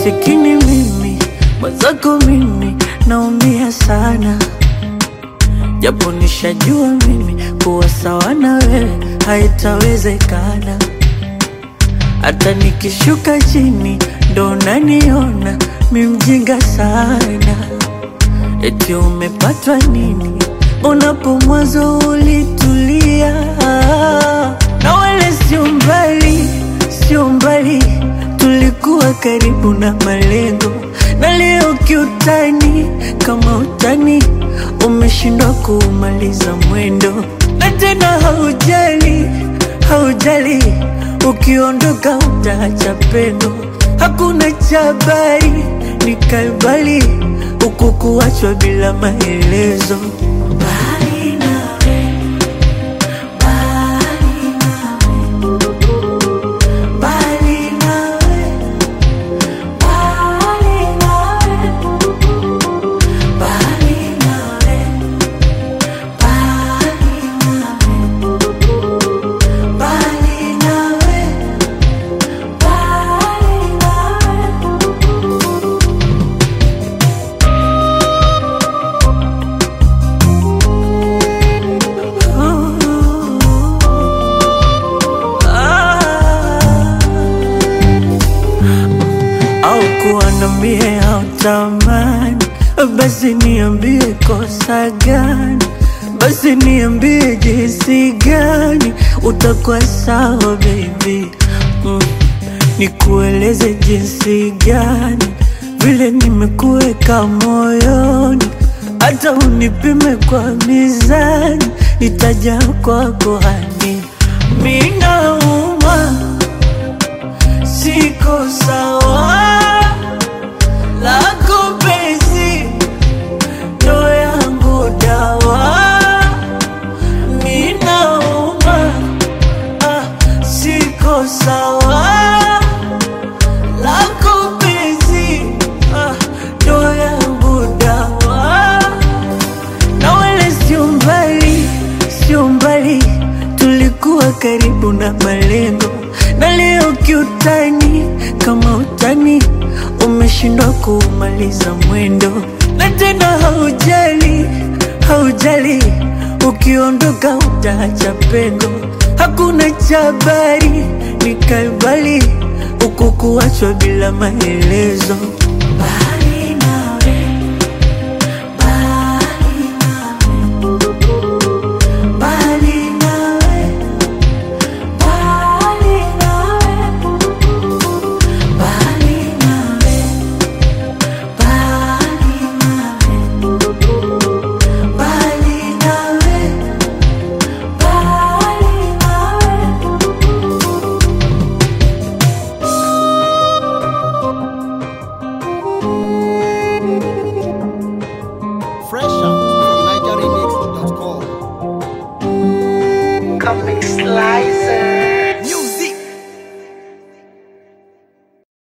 masikini mimi, mwenzako mimi naumia sana, japo nishajua mimi kuwa sawa na wewe haitawezekana. Hata nikishuka chini ndo naniona mi mjinga sana. Eti umepatwa nini? Unapo mwanzo ulitulia, na wala sio mbali, sio mbali, tulikuwa karibu na malengo, na leo kiutani, kama utani umeshindwa kuumaliza mwendo, na tena haujali, haujali, ukiondoka utaacha pendo, hakuna cha habari, ni kalbali huku kuachwa bila maelezo. Mbali nawe, mbali nawe, mbali nawe, mbali nawe, mbali nawe, mbali nawe, mbali nawe, mbali nawe. au kuwa na mie au tamani, basi niambie kosa gani, basi niambie jinsi gani utakuwa sawa baby mm. Nikueleze jinsi gani vile nimekuweka moyoni, hata unipime kwa mizani, nitaja kwako hani minauma siko sawa lako penzi ndo yangu dawa ninauma ah, siko sawa lako penzi ah, ndo yangu dawa na wala sio mbali, sio mbali, tulikuwa karibu na malengo, na leo kiutani, kama utani umeshindwa kuumaliza mwendo, na tena haujali, haujali, ukiondoka utaacha pengo, hakuna cha habari, ni kalbali huku kuachwa bila maelezo. Bye.